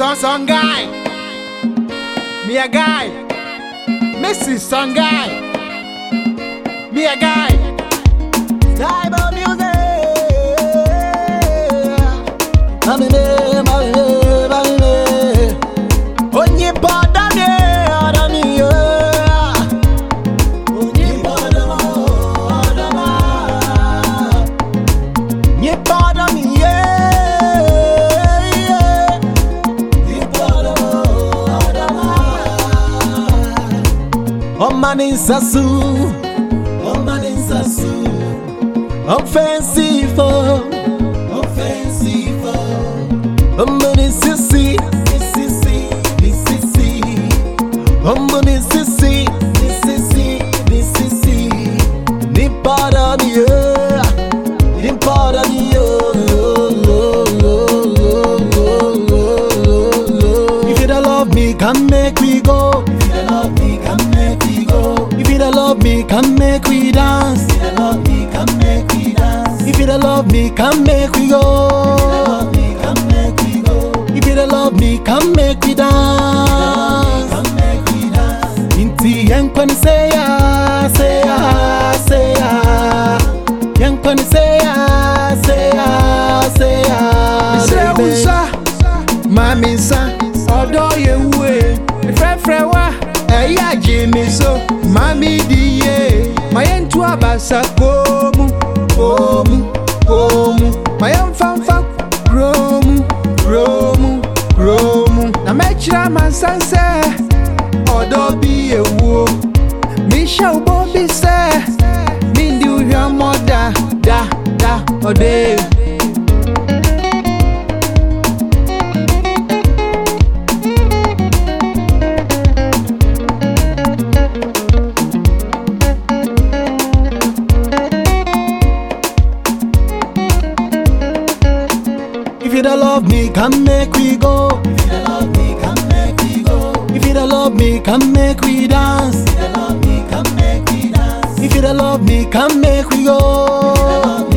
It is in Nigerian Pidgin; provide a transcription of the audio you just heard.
Son son guy. Me a guy. Missy son guy. Me a guy. Tribal music. Mamine, mamine, mamine. Onye pada ne adami ye. Onye pada ma adama. Nye pada mi ye. Nye pada ma adama. Omani sasu. Omani sasu. Offensive, oh. offensive, oh. Omani sissy, sissy, sissy. Omani sissy, sissy, sissy. Ni para mi, yeah. Ni para mi, oh. If you don't love me, come make we go. If you don't love me, come make we go. If you don't love me, come make we dance. If you don't love me, come make we dance. If you don't love me, come make we go. If you don't love me, come make we dance. Inti yankwan say ya, say ya, say ya. Yankwan say ya, say ya, say ya. Sɛ wo baby. nsa, maame nsa, ɔdɔ yɛ wue. Frɛfrɛ wa, ɛyɛ agye me so. Maame di yie, ma yɛn to abasa komu, komu, komu. Ma yɛn fanfa kuromu, kuromu, kuromu. Na mɛkyerɛ amansan sɛ, ɔdɔ bi yɛ wuo. Mehyɛ wo bɔ bi sɛ, mendi wo hwɛmmɔ da, da, da, ɔdɔ If you don't love me, come make we go. If you don't love me, come make we go. If you don't love me, come make we dance. If you don't love me, come make we dance. If you don't love me, come make we go.